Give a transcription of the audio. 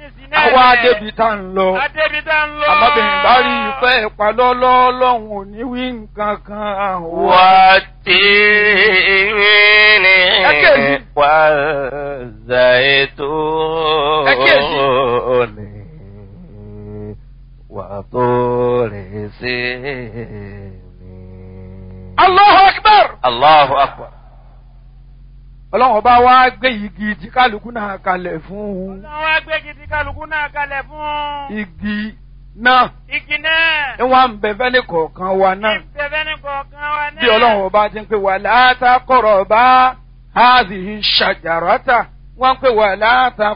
ní sinẹ́ àwa débi tá ń lọ adébi tá ń lọ. àmọ́bìnrin bá rí ìfẹ́ ìpalọ́lọ́ lọ́hùn ò ní wí nǹkan kan wá. والتين Ẹ̀kejì. والزيتون وطور سينين Allahu Akbar. الله أكبر ọlọ́run ọba wa gbé igi tí kálukú náà kalẹ̀ fún un. Ọlọ́run wá gbé gidi kálukú náà kalẹ̀ fún. igi náà Igi náà. ń wá ń bẹ fẹ́ni kọ̀ọ̀kan wa náà. Ìbẹ̀bẹ̀ ní kọ̀ọ̀kan wa náà. bí ọlọ́run ọba ti ń pè wà látàkọ̀rọ̀ bá háàzì ṣàjàrọ́tà wọ́n ń pè wà látà